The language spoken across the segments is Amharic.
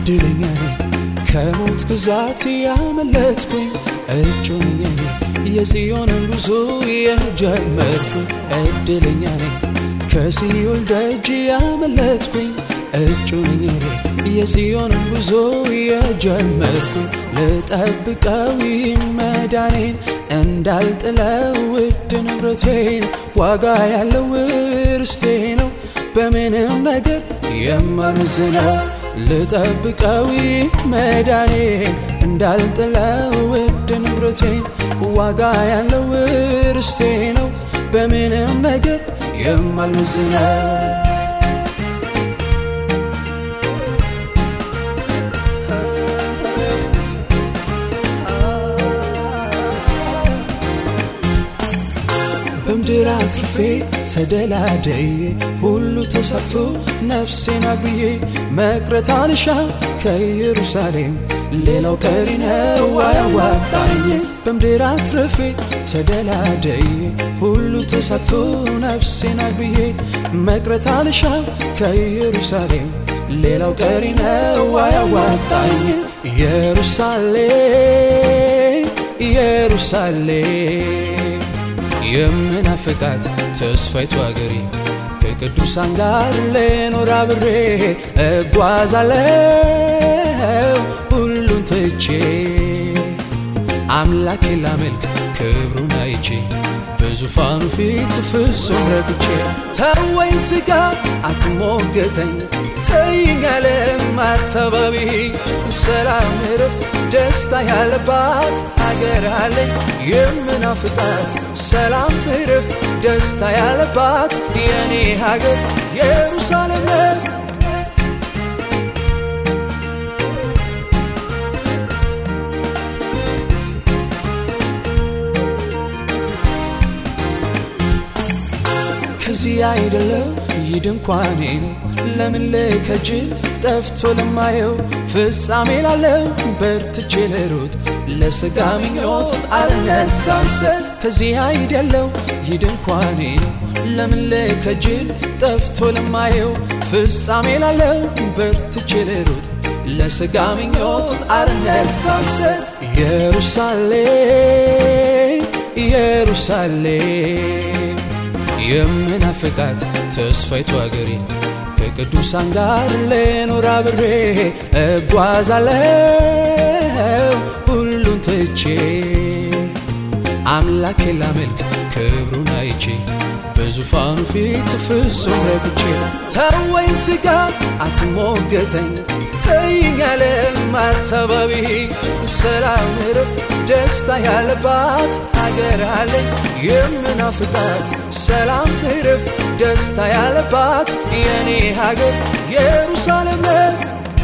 እድለኛ ነኝ ከሞት ግዛት ያመለጥኩኝ እጩ ነኝ እኔ የጽዮንን ጉዞ የጀመርኩኝ እድለኛ ነኝ ከሲኦል ደጅ ያመለጥኩኝ እጩ ነኝ እኔ የጽዮንን ጉዞ የጀመርኩኝ ልጠብቀው መዳኔን እንዳልጥለው ውድ ንብረቴን ዋጋ ያለው ርስቴ ነው በምንም ነገር የማመዝነው ልጠብቀው መዳኔን እንዳልጥለው ውድ ንብረቴን ዋጋ ያለው ርስቴ ነው በምንም ነገር የማልመዝነው በምድር አትርፌ ተደላደዬ ሁሉ ተሳክቶ ነፍሴን አግብዬ መቅረት አልሻ ከኢየሩሳሌም ሌላው ቀሪ ነው አያዋጣኝ በምድር አትርፌ ተደላደዬ ሁሉ ተሳክቶ ነፍሴን አግብዬ መቅረት አልሻ ከኢየሩሳሌም ሌላው ቀሪ ነው አያዋጣኝ ኢየሩሳሌም ኢየሩሳሌም የምናፍቃት ተስፋይቱ አገሬ ከቅዱሳን ጋር ልኖር አብሬ እጓዛለው ሁሉን ትቼ አምላኬ ላመልክ ክብሩን አይቼ በዙፋኑ ፊት ፍጹም ረግቼ ተወኝ ስጋ አትሞገተኝ ተይኝ ዓለም አታባቢ ሰላም እረፍት ደስታ ያለባት ሀገር አለኝ የምናፍቃት ሰላም እረፍት ደስታ ያለባት የኔ ሀገር ኢየሩሳሌም ናት። ከዚህ አይደለም ይህ ድንኳኔ ነው ለምን ልከጅል ጠፍቶ ለማየው ፍጻሜ ላለው በርትቼ ልሩጥ ለስጋ ምኞት አልነሳሰል ከዚህ አይደለው ይህ ድንኳኔ ነው ለምን ልከጅል ጠፍቶ ለማየው ፍጻሜ ላለው በርትቼ ልሩጥ ለስጋ ምኞት አልነሳሰል ኢየሩሳሌም ኢየሩሳሌም የምናፍቃት ተስፋይቱ አገሬ ከቅዱሳን ጋር ልኖር አብሬ እጓዛለው ሁሉን ትቼ አምላኬ ላመልክ ክብሩን አይቼ በዙፋኑ ፊት ፍጹም ረግቼ ተወኝ ስጋ አትሞገተኝ ተይኝ ዓለም አታባቢ ሰላም እረፍት ደስታ ያለባት ሀገር አለኝ የምናፍቃት ሰላም እረፍት ደስታ ያለባት የኔ ሀገር ኢየሩሳሌም ናት።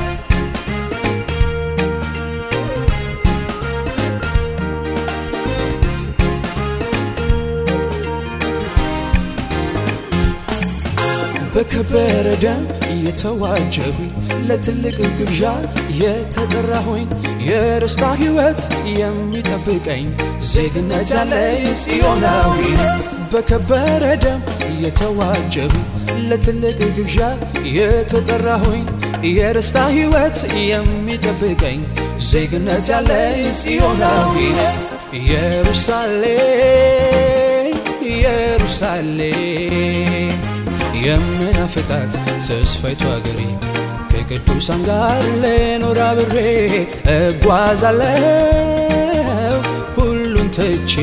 በከበረ ደም የተዋጀሁኝ ለትልቅ ግብዣ የተጠራሁኝ የርስታ ሕይወት የሚጠብቀኝ ዜግነት ያለኝ ጽዮናዊ በከበረ ደም የተዋጀሁኝ ለትልቅ ግብዣ የተጠራሁኝ የርስታ ሕይወት የሚጠብቀኝ ዜግነት ያለኝ ጽዮናዊ ኢየሩሳሌም ኢየሩሳሌም የምናፍቃት ተስፋይቱ አገሬ ከቅዱሳን ጋር ልኖር አብሬ እጓዛለው ሁሉን ትቼ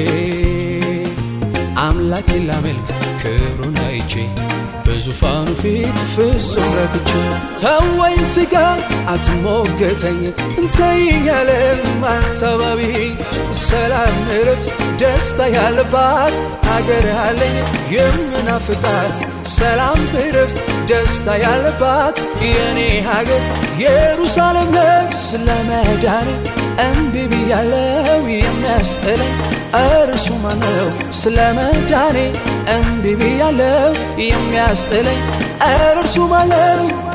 አምላኬ ላመልክ ክብሩን አይቼ በዙፋኑ ፊት ፍጹም ረክቼ ተወኝ ስጋ አትሞገተኝ እንተይኝ ዓለም አታባቢ ሰላም እረፍት ደስታ ያለባት ሀገር አለኝ የምናፍቃት ሰላም እረፍት ደስታ ያለባት የኔ ሀገር ኢየሩሳሌም ናት። ስለ መዳኔ እምቢ ብያለው የሚያስጥለኝ እርሱ ማነው? ስለ መዳኔ እምቢ ብያለው የሚያስጥለኝ እርሱ ማነው?